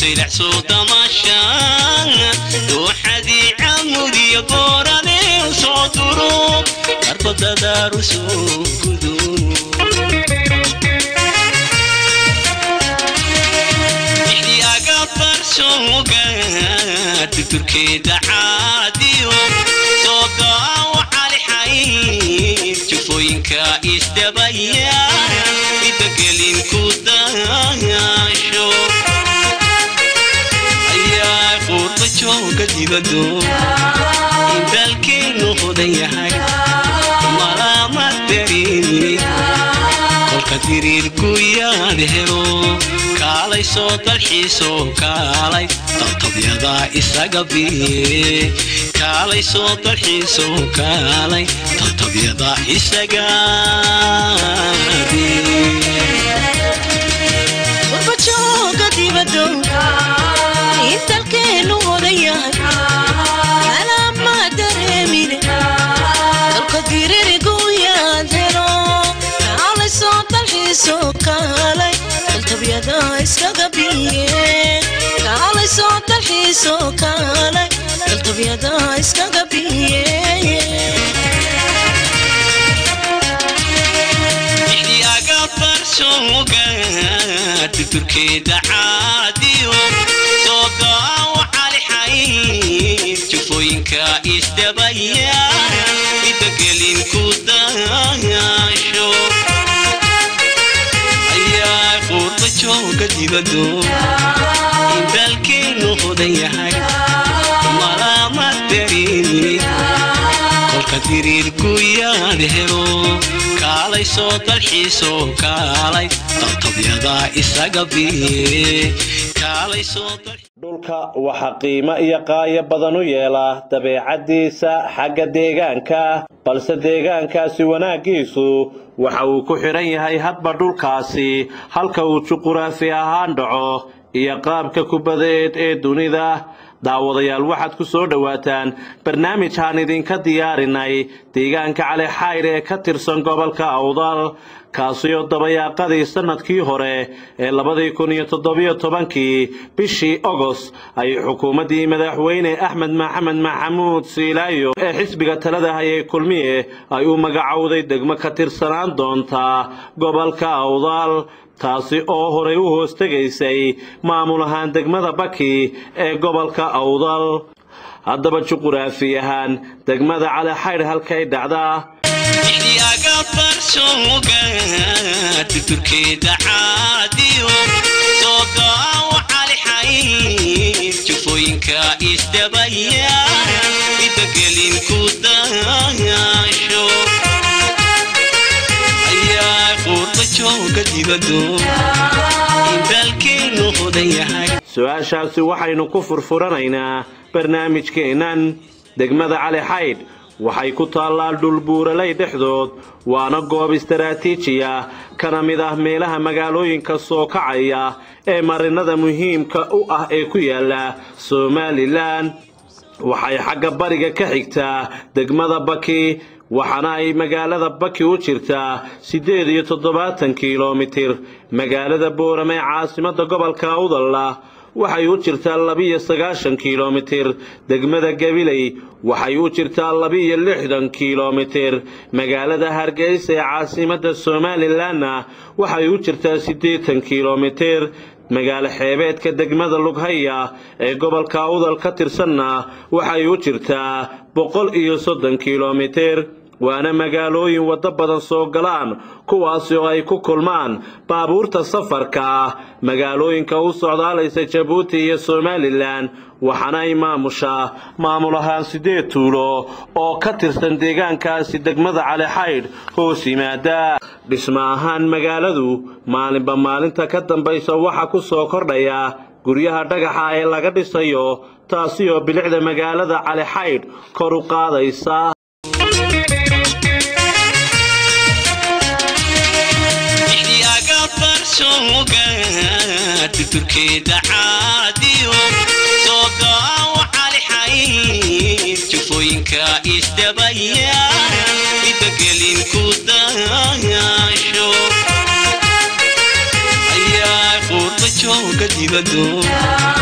saylax soo damashaan dooxadii camudiya booradee soo duro darbadadaaru soo gudo ixyaaga barsooga tuturkeeda caadiyo soo daawo calixay jufooyinka isdabaya idagelin ku daasho ayaa quurba jooga dibado indaalkeenu hodan yahay malaama dareemi kolka diriirku yaad helo kaalay soo dalxiisoo kaalay dabtabyada isaga biye kaalay soo dalxiisoo kaalay dabtabyada isaga warbajooga dibado intalkeenu hodan yahay malaama dareemine dalka diririgu yaad helo kaalay soo dalxiisoo kaalay daltabyada iskaga biye kaalay soo dalxiisoo kaalay daltabyada iskaga biye ixyaaga barsooga tuturkeeda caadiyo soo daawo calixay jufooyinka isdabaya idagelin ku daasho ayaa quurba jooga dibado indaalkeenu hodan yahay malaama dareemi kolka diriirku yaad helo kaalay soo dalxiisoo kaalay dabtabyada isaga biye kaalay soo dal dhulka waxaa qiimo iyo qaayo badan u yeela dabeecaddiisa xagga deegaanka balse deegaankaasi wanaaggiisu waxa uu ku xidhan yahay hadba dhulkaasi halka uu juquraafi ahaan dhaco iyo qaabka kubadeed ee dunida daawadayaal waxaad ku soo dhowaataan barnaamijhaan idinka diyaarinay deegaanka cali xayr ee ka tirsan gobolka awdal kaasioo dabayaaqadii sannadkii hore ee labadii kun iyo toddobiyo tobankii bishii ogost ay xukuumaddii madaxweyne axmed maxamed maxamuud siilaayo ee xisbiga talada hayay kulmiye ay u magacowday degmo ka tirsanaan doontaa gobolka awdal taasi oo horay u hoostegaysay maamul ahaan degmada baki ee gobolka awdal haddaba juquraafi ahaan degmada cali xaydh halkay dhacdaa ixyaaga barsooga tuturkeeda caadiyo soo daawo calixay jufooyinka isdabaya idagelin ku daasho ayaa quurba jooga dibado indaalkeenu hodan yahay su-aashaasi waxaynu ku furfuranaynaa barnaamijkeennan degmada cali xaydh waxay ku taallaa dhul buuralay dhexdood waana goob istaraatiiji ah kana mid ah meelaha magaalooyinka soo kacaya ee marinada muhiimka u ah ee ku yaala somalilan waxay xagga bariga ka xigtaa degmada baki waxaana ay magaalada baki u jirtaa siddeed iyo toddobaatan kilomitir magaalada boorame ee caasimadda gobolka awdalla waxay u jirtaa labiyo sagaashan kilomitir degmada gabiley waxay u jirtaa labiyo lixdan kilomitir magaalada hargeysa ee caasimadda somalilanna waxay u jirtaa siddeetan kilomitir magaalo xeebeedka degmada lughaya ee gobolka awdal ka tirsanna waxay u jirtaa boqol iyo soddon kilomitir waana magaalooyin waddo badan soo galaan kuwaasi oo ay ku kulmaan baabuurta safarka ah magaalooyinka u socdaalaysa jabuuti iyo somalilan waxaana ay maamushaa maamul ahaan siddeed tuulo oo ka tirsan deegaankaasi degmada cali xaydh hoos yimaada dhisma ahaan magaaladu maalinba maalinta ka dambaysa waxaa ku soo kordhaya guryaha dhagaxa ee laga dhisayo taasi oo bilicda magaalada cali xaydh kor u qaadaysa ixyaaga barsooga tuturkeeda caadiyo soo daawo calixay jufooyinka isdabaya idagelin ku daasho ayaa quurba jooga dibado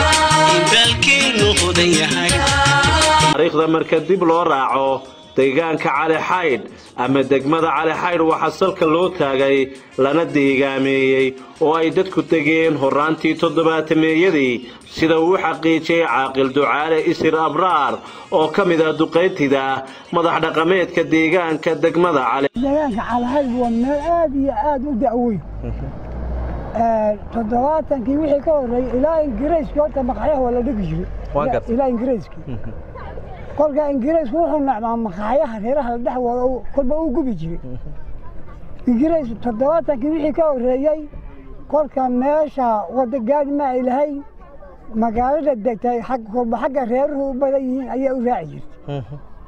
badan yahay taariikhda marka dib loo raaco deegaanka cali xaydh ama degmada cali xaydh waxaa salka loo taagay lana deegaameeyey oo ay dadku degeen horraantii toddobaatameeyadii sida uu xaqiijiyey caaqil ducaale isir abraar oo ka mid ah duqaytida madax dhaqameedka deegaanka degmada cali deegaanka calahayb waa meel aad iyo aad u da'weyn toddobaatankii wixii ka horreeyey ilaa ingiriiskii horta maqaxyaha waa la dhigi jiray ilaa ingiriiskii kolka ingiriisku wuxuu nacmaa maqaxyaha reeraha la dhex wada kolba uu gubi jiray ingiriis toddobaatankii wixii ka horreeyey kolka meesha wadda gaadi ma ay lahayn magaalada degtay kolba xagga reeruhu u badan yihiin ayay u raaci jirtay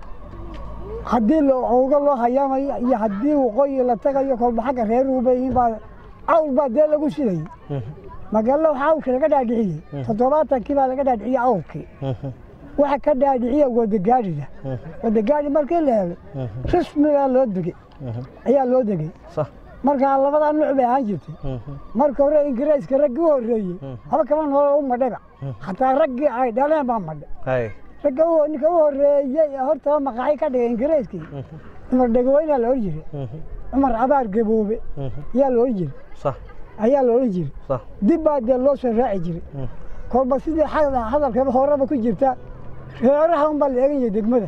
haddii ouga loo hayaamayo iyo haddii waqooyi la tagayo kolba xagga reeruhu u badan yihiin baa cawl baa dee lagu sidayey magaalada waxaa awrka laga dhaadhiciyey toddobaatankii baa laga dhaadhiciyey awrkii waxa ka dhaadhiciya wadagaadhida wadagaadhi markii la helay rismigaa loo degey ayaa loo degey markaa labadaa nuuc bay ahaan jirtay marka hore ingiriiska raggii u horreeyey haba kama noolo u madhayba xataa raggii ay dhaleen baa madhay ragga ninka u horreeyey hortaba maqaaxi ka dhigay ingiriiskii cumar dhegaweyna la odhan jiray cumar abaar gaboobe ayaa la odhan jiray ayaa la odhan jiray dib baa dee loo soo raaci jiray kolba sidii hadalkaba horeba ku jirta reeraha unbaa la eegan yahay degmada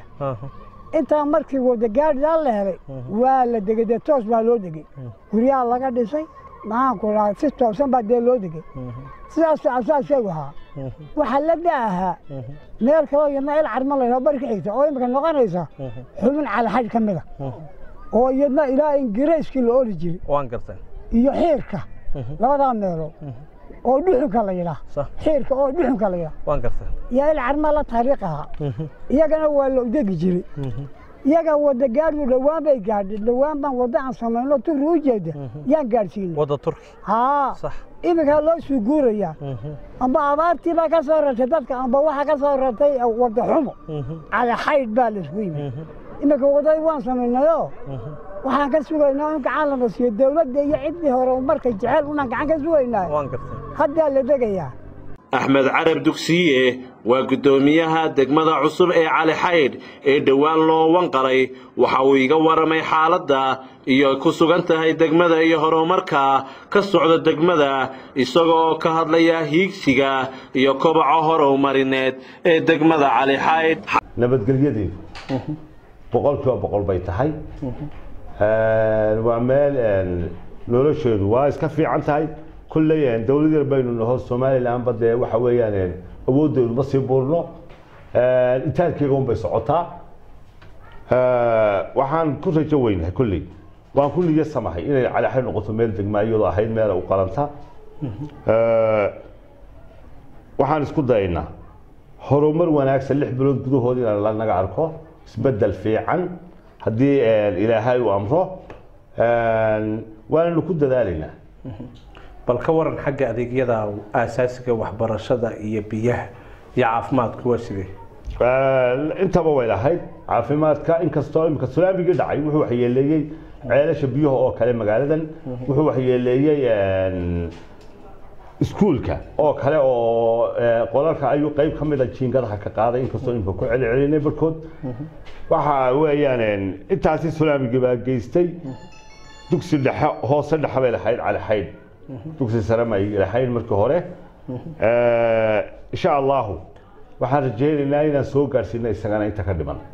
intaa markii wadagaadhidaa la helay waa la degey dee toos baa loo degey guryaha laga dhisay maxaanku dhaha si toosan baa dee loo degey sidaas asaaskeegu ahaa waxaa la da'ahaa meel kaloo iyadna il carma la bari ka xigta oo imika noqonaysa xubin calaxaj ka mida oo iyadna ilaa ingiriiskii la oli jiray iyo xiirka labadaa meelood oo dhuxunka la yidhaah xiirka oo dhuxunka la yidhaah iyo il carma la taariikh ahaa iyagana waa la udegi jiray iyaga wada gaadhu dhowaan bay gaadhay dhowaan baan wadda aan samayno turi u jeeda yaan gaadhsiinay wadda turki haa iminkaa loo suu guurayaa amba abaartii baa ka soo rartay dadka amba waxaa ka soo rartay wadda xumo cali xaydh baa laisku yimid iminka waddadii waan samaynayoo waxaan ka sugaynaa in gacan lana siiyo dowladda iyo ciddii hore markay jecel unaan gacan ka sugaynaa haddaa la degayaa axmed carab dugsiye waa guddoomiyaha degmada cusub ee cali xaydh ee dhowaan loo wanqaray waxa uu iga waramay xaaladda iyo ku sugan tahay degmada iyo horumarka ka socda degmada isagoo ka hadlaya hiigsiga iyo kobaca horumarineed ee degmada cali xaydh nabadgelyadeedu boqolkiiba boqol bay tahay waa meel nolosheedu waa iska fiican tahay kulley dowlad yar baynu naho somalilanba dee waxa weeyaan awooddeedu ma sii buurno intaalkeyga un bay socotaa waxaan ku rajo weynahay kulley waan ku niyasamahay inay calaxay noqoto meel degma iyadoo ahayd meela u qalanta waxaan isku dayaynaa horumar wanaagsan lix bilood gudahood inaan lanaga arko isbeddel fiican haddii ilaahay uu amro waananu ku dadaalaynaa bal ka waran xagga adeegyada aasaasiga waxbarashada iyo biyaha iyo caafimaadku waa sidee intaba way lahayd caafimaadka inkastoo imika sunaamigii dhacay wuxuu waxyeeleeyey ceelasha biyaha oo kale magaaladan wuxuu waxyeeleeyey iskuulka oo kale oo qolalka ayuu qayb ka mida jiingadaha ka qaaday inkastoo imika ku celcelinay barkood waxa weeyaan intaasi sunaamigii baa geystay dugsi dhexe hoose dhexe bay lahayd cali xaydh dugsi sare ma ay lahayn markii hore insha allahu waxaan rajaynaynaa inaan soo gaadhsiino isagana inta ka dhiman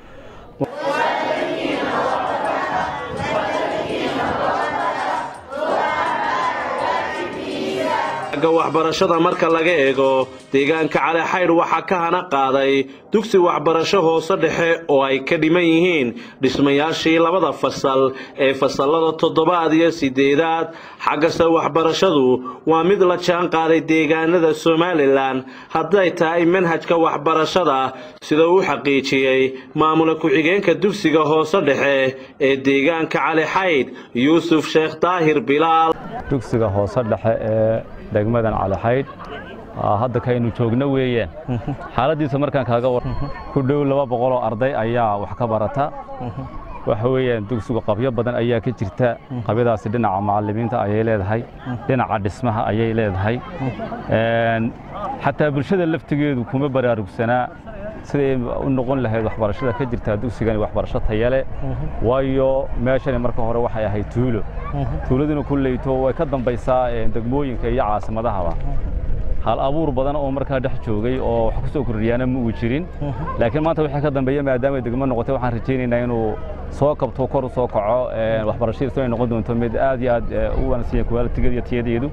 agga waxbarashada marka laga eego deegaanka cali xaydh waxaa ka hana qaaday dugsi waxbarasho hoose dhexe oo ay ka dhiman yihiin dhismayaashii labada fasal ee fasallada toddobaad iyo siddeedaad xaggase waxbarashadu waa mid la jaan qaaday deegaanada somalilan hadday tahay manhajka waxbarashada sida uu xaqiijiyey maamula ku-xigeenka dugsiga hoose dhexe ee deegaanka cali xaydh yuusuf sheekh daahir bilaal dugsiga hoose dhexe ee degmadan calixaydh hadda kaynu joogno weeyaan xaaladiisa markaan kaaga war ku dhow laba boqoloo arday ayaa wax ka barata waxa weeyaan dugsigu qabyo badan ayaa ka jirta qabyadaasi dhinaca macallimiinta ayay leedahay dhinaca dhismaha ayay leedahay xataa bulshada laftigeedu kuma baraarugsanaa siday u noqon lahayd waxbarashada ka jirtaa dugsigani waxbarasho tayale waayo meeshani marka hore waxay ahayd tuulo tuuladuna kulleyto way ka dambaysaa degmooyinka iyo caasimadahaba hal abuur badan oo markaa dhex joogay oo wax ku soo kordhiyaana ma uu jirin laakiin maanta wixii ka dambeeya maadaama degmo noqotay waxaan rajaynaynaa inuu soo kabto kor u soo kaco waxbarashadiisu ay noqon doonto mid aad iyo aad u wanaagsan yahay qualitigeeda iyo tiyadeedu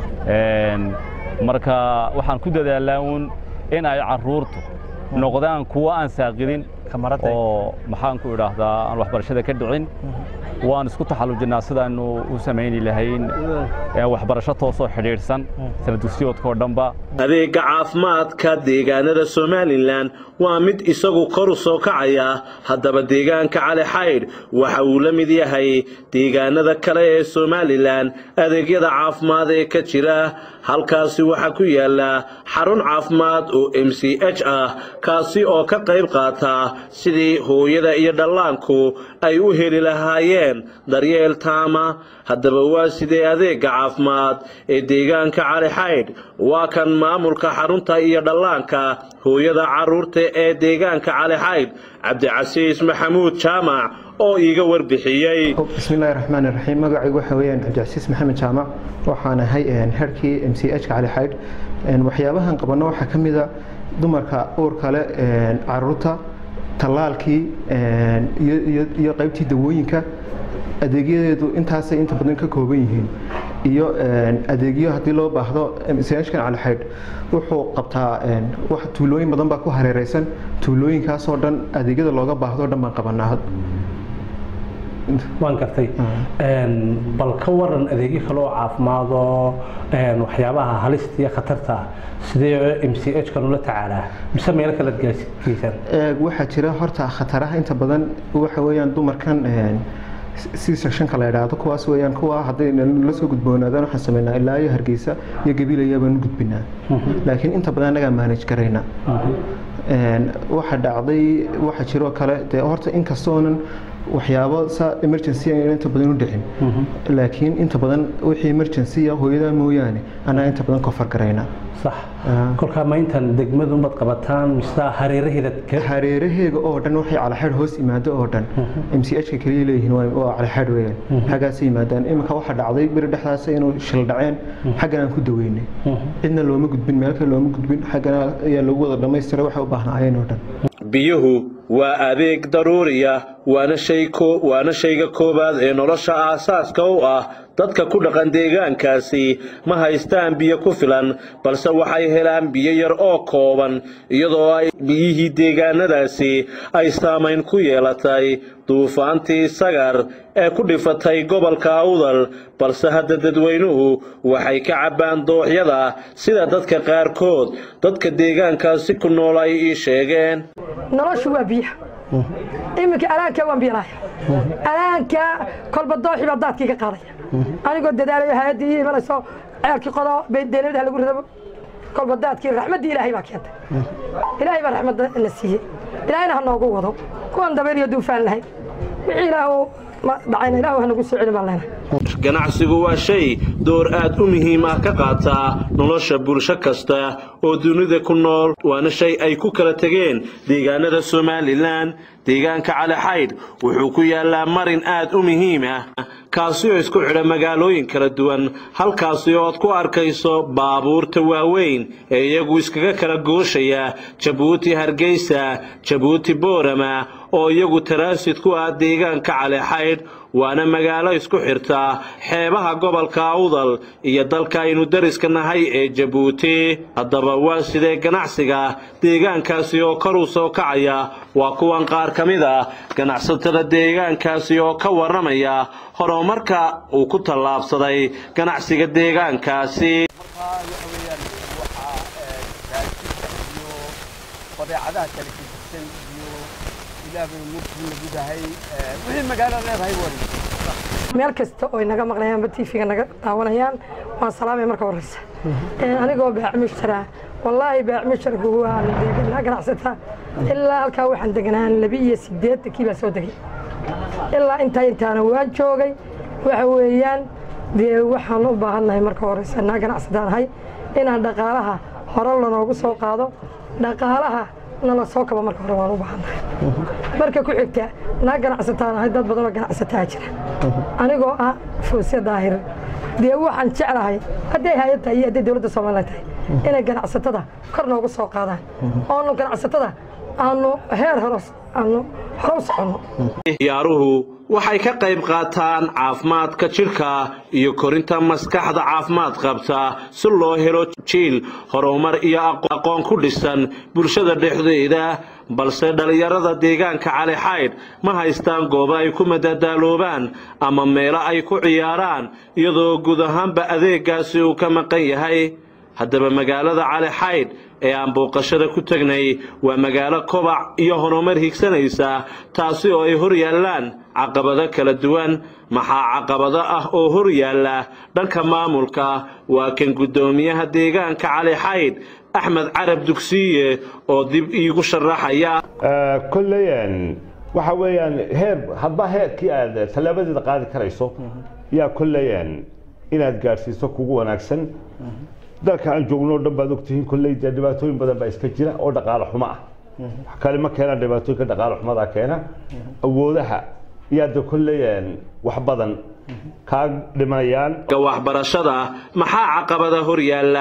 marka waxaan ku dadaalaa uun in ay carruurtu noqdaan kuwo aan saaqidin oo maxaan ku idhaahdaa aan waxbarashada ka dhicin waan isku taxallujinnaa sidaanu u samayni lahayn waxbarasho toosoo xidhiidhsan sana dugsiyoodkao dhanba adeega caafimaadka deegaanada somalilan waa mid isagu kor u soo kacaya haddaba deegaanka cali xaydh waxa uu la mid yahay deegaanada kale ee somalilan adeegyada caafimaad ee ka jira halkaasi waxaa ku yaala xarun caafimaad oo m c h ah kaasi oo ka qayb qaata sidii hooyada iyo dhallaanku ay u heli lahaayeen daryeel taama haddaba waa sidee adeega caafimaad ee deegaanka cali xaydh waa kan maamulka xarunta iyo dhallaanka hooyada carruurta ee deegaanka cali xaydh cabdicasiis maxamuud jaamac oo iiga warbixiyey bismillahi raxmaani raxiim magacaygu waxa weeyaan cabdicasiis maxamed jaamac waxaan ahay herkii m c h ka cali xaydh waxyaabahan qabanno waxaa ka mida dumarka uurka leh caruurta tallaalkii iyo qaybtii dawooyinka adeegyadeedu intaasay inta badan ka kooban yihiin iyo adeegyo haddii loo baahdo mchkan cali xaydh wuxuu qabtaa tuulooyin badan baa ku hareereysan tuulooyinkaasoo dhan adeegyada looga baahdo dhan baan qabanaa waan gartay bal ka waran adeegyo kale oo caafimaadoo waxyaabaha halista iyo khatarta ah sidee m c h kan ula tacaalaa mise meelo kala geysan waxaa jira horta khataraha inta badan waxa weeyaan dumarkan si sekshanka la idhaahdo kuwaas weeyaan kuwa hadday la soo gudboonaadaan waxaan sameynaa ilaa iyo hargeysa iyo gabiilaya baan u gudbinaa laakiin inta badan annagaa manage garayna waxa dhacday waxa jiroo kale dee horta inkastoonan waxyaabo saa emergency ayna inta badan u dhicin laakiin inta badan wixii emergency hooyada mooyaane annaga inta badan kofar garayna sax kolkaa ma intan degmadu umad qabataan mise hareeraheeda hareeraheega oo dhan waxay calaxeedh hoos yimaado oo dhan m c h ka keliya leeyihiin waa calaxeedh weeyaan xaggaasay yimaadaan iminka waxaa dhacday beri dhexdaas inuu shil dhaceen xaggan aan ku daweynay cidna looma gudbin meel kale looma gudbin xaggana ayaa lagu wada dhammaystiray waxay u baahnaayeen oo dhan biyuhu waa adeeg daruuriya waana shay waana shayga koowaad ee nolosha aasaaska u ah dadka ku dhaqan deegaankaasi ma haystaan biyo ku filan balse waxay helaan biyo yar oo kooban iyadoo ay biyihii deegaanadaasi ay saamayn ku yeelatay duufaantii sagar ee ku dhifatay gobolka awdal balse hadda dadweynuhu waxay ka cabbaan dooxyada sida dadka qaarkood dadka deegaankaasi ku nool ay ii sheegeen noloshu waa biyaha iminka alaanka waan biyalaaya alaanka kolba dooxii baa daadkii ka qaadaya anigoo dadaalayo hay-addii ii imanayso ceelkii qodo deeladaha lagu ridabo kolba daadkii raxmaddii ilaahay baa keentay ilaahay baa raxmadda na siiyey ilaahayna ha noogu wado kuwan dabeel iyo duufaan lahayn wixii ilaahu dhacayna ilaahu ha nagu soo celin baan leenahay ganacsigu waa shay door aad u muhiim ah ka qaata nolosha bulsho kasta oo dunida ku nool waana shay ay ku kala tegeen deegaanada somalilan deegaanka cali xaydh wuxuu ku yaallaa marin aad u muhiim ah kaasi oo isku xidha magaalooyin kala duwan halkaasi oo aad ku arkayso baabuurta waaweyn ee iyagu iskaga kala gooshaya jabuuti hargeysa jabuuti boorama oo iyagu taraasid ku ah deegaanka cali xaydh waana magaalo isku xirta xeebaha gobolka awdal iyo dalka aynu dariska nahay ee jabuuti haddaba waa sidee ganacsiga deegaankaasi oo kor u soo kacaya waa kuwan qaar ka mid ah ganacsatada deegaankaasi oo ka warramaya horumarka uu ku tallaabsaday ganacsiga deegaankaasi badeecadaha kala gedisan iyo ilaabay murkii lagu dahay wixii magaalo leedahay wari meel kasta oo naga maqlayaan ba tv-ga naga daawanayaan waan salaamay marka horeysa anigoo baacmushtaraa wallaahi baacmushtarku waa deeganaa ganacsataa ilaa halkaa waxaan deganaan labi iyo sideetankii baa soo degay ilaa intaa intaana waan joogay waxa weeyaan dee waxaan u baahannahay marka horeysa naa ganacsadanahay inaan dhaqaalaha hore lanoogu soo qaado dhaqaalaha nala soo kaba marka hore waan u baahannahay marka ku xigta naa ganacsataanahay dad badanoo ganacsataa jira anigoo ah fuusya daahir dee waxaan jeclahay hadday hay-ad tahay iyo hadday dowladda somalilan tahay inay ganacsatada kor noogu soo qaadaan oonu ganacsatada aanu heer horos aanu hore u soconno ciyaaruhu waxay ka qayb qaataan caafimaadka jidhka iyo korinta maskaxda caafimaad qabta si loo helo jiil horumar iyo aqoon ku dhisan bulshada dhexdeeda balse dhallinyarada deegaanka cali xaydh ma haystaan goobo ay ku madadaaloobaan ama meelo ay ku ciyaaraan iyadoo guud ahaanba adeegaasi uu ka maqan yahay haddaba magaalada cali xaydh ee aan booqashada ku tegnay waa magaalo kobac iyo horumar higsanaysa taasi oo ay hor yaallaan caqabado kala duwan maxaa caqabado ah oo hor yaalla dhanka maamulka waa kan guddoomiyaha deegaanka cali xaydh axmed carab dugsiye oo dib iigu sharaxaya kolley waxa weeyaan heer hadba heerkii aad tallaabadeeda qaadi karayso yaa kolley inaad gaadhsiiso kugu wanaagsan dalka aan joogno o dhan baad ogtihiin kolley dee dhibaatooyin badan baa iska jira oo dhaqaale xumo ah wax kale ma keenaan dhibaatooyinka dhaqaale xumada keena awoodaha iyaa de kolley wax badan kaa dhimanayaan waxbarashada maxaa caqabada hor yaalla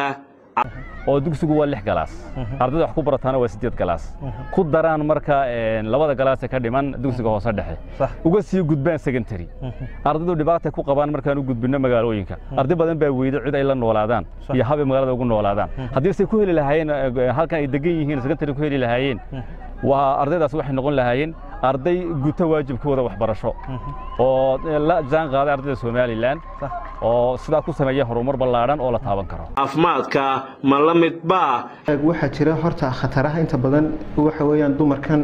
oo dugsigu waa lix galaas ardayda wax ku barataana waa siddeed galaas ku daraan marka labada galaasee ka dhiman dugsiga hoose dhexe uga sii gudbaan secondary ardaydu dhibaatay ku qabaan markaan u gudbinno magaalooyinka arday badan baa weyda cid ay la noolaadaan iyo habay magaalada ugu noolaadaan haddii se ku heli lahaayeen halkan ay degan yihiin secondary ku heli lahaayeen waa ardaydaas waxay noqon lahaayeen arday guta waajibkooda waxbarasho oo la jaan qaaday ardayda somalilan oo sidaa ku sameeya horumar ballaadhan oo la taaban karo caafimaadka ma la mid baa waxaa jira horta khataraha inta badan waxa weeyaan dumarkan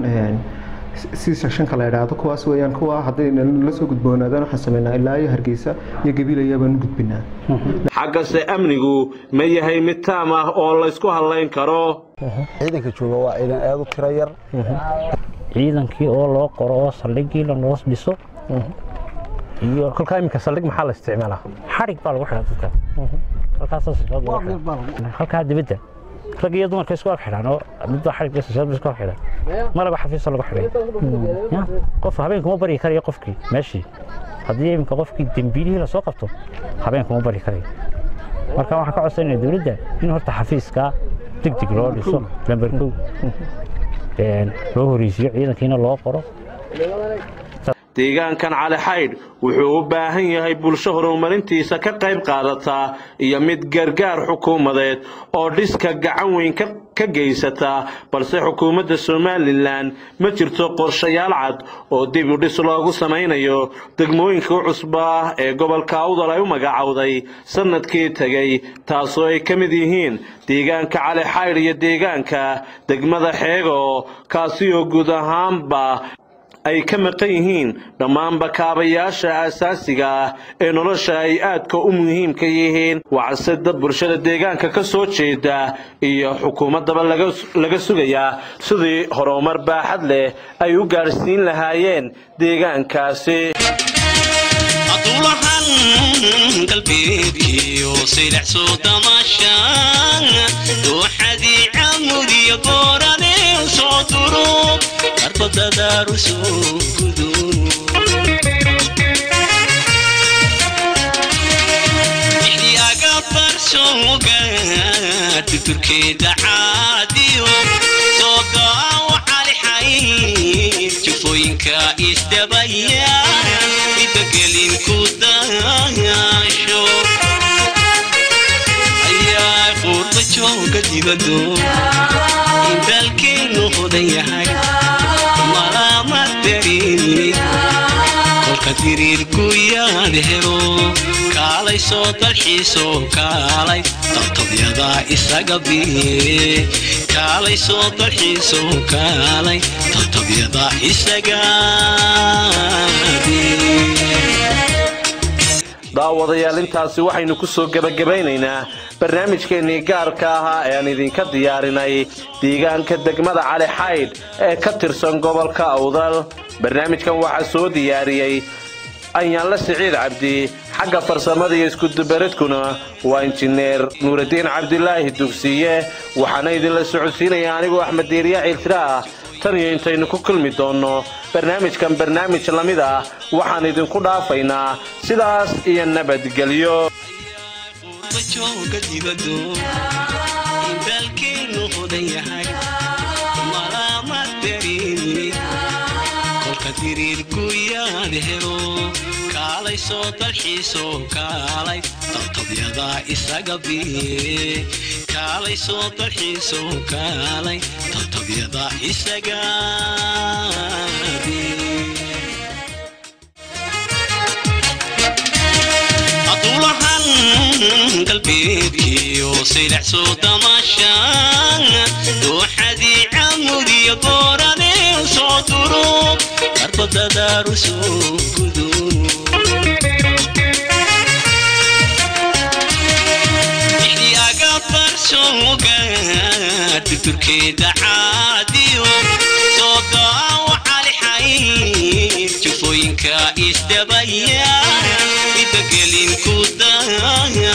si sekshanka la idhaahdo kuwaas weeyaan kuwa hadday la soo gudboonaadaan waxaan sameynaa ilaa iyo hargeysa iyo gabiilaya baan u gudbinaa xaggase amnigu ma yahay mid taam ah oo laysku hadlayn karo ciidanka jooga waa ciidan aad u tiro yar ciidankii oo loo qoro oo saldhigii lanoo dhiso iyo kolkaa iminka saldhig maxaa la isticmaalaa xadhig baa lagu xidhaa dadka halkaa dibadda rag iyo dumarka isku ag xidhaan oo midba xadhig isku ag xidhan malaba xafiisa lagu xidhay qof habeenkuma baryi karayo qofkii meeshii haddii iminka qofkii dembiilihii lasoo qabto habeenkuma baryi karayo marka waxaan ka codsanaya dowladda in horta xafiiska deg deg loo dhiso lamber kow loo horeysiiyo ciidankiina loo qoro deegaankan cali xaydh wuxuu u baahan yahay bulsho horumarintiisa ka qayb qaadata iyo mid gargaar xukuumadeed oo dhiska gacan weyn ka geysata balse xukuumadda somalilan ma jirto qorshayaal cad oo dib u dhis loogu samaynayo degmooyinka u cusba ah ee gobolka awdal ay u magacowday sannadkii tegey taasoo ay ka mid yihiin deegaanka cali xaydh iyo deegaanka degmada xeego kaasi oo guud ahaanba ay ka maqan yihiin dhammaanba kaabayaasha aasaasiga ah ee nolosha ay aadka u muhiimka yihiin waxase dad bulshada deegaanka ka soo jeeda iyo xukuumaddaba laga sugayaa sidii horumar baaxad leh ay u gaadhsiin lahaayeen deegaankaasi aduulahan galbeedkiyo silaxsoo damashaan dooxadii camudiyo goorane soo duro arbadadaaru soo gudun ixyaaga barsooga tuturkeeda caadiyo soo daawo calixay jufooyinka isdabaya idagelin ku dayaasho ayaa quurba jooga dibado indalkeenu hodan yahay malama darin kolka diriir guyaad helo kaalay soo dalxiisoo kaalay dabtabyada isaga biye kaalay soo dalxiisoo kaalay dabtabyada isaga biye daawadayaal intaasi waxaynu ku soo gebagabaynaynaa barnaamijkeennii gaarka ahaa ee aan idinka diyaarinay deegaanka degmada cali xaydh ee ka tirsan gobolka awdal barnaamijkan waxaa soo diyaariyey anyaanle siciid cabdi xagga farsamada iyo iskudubaradkuna waa injineer nuuraddiin cabdilaahi dugsiye waxaana idinla socodsiinaya anigoo axmed diiriya ciiltira ah tan iyo intaynu ku kulmi doonno barnaamijkan barnaamij la mid ah waxaan idinku dhaafaynaa sidaas iyo nabadgelyo jooga dibado indaalkeenu hodan yahay malaama dareemi kolka diriirku yaad helo kaalay soo dalxiisoo kaalay daltabyada isaga biye kaalay soo dalxiisoo kaalay daltabyada isaga biye adulahan galbeedkiyo silax soo damashaan dooxadii camudiyo boorane soo durub arbadadaaru soo gudu ixyaaga barsooga durkeeda caadiyo soo daawo calixayn jufooyinka isdabaya idagelin ku daa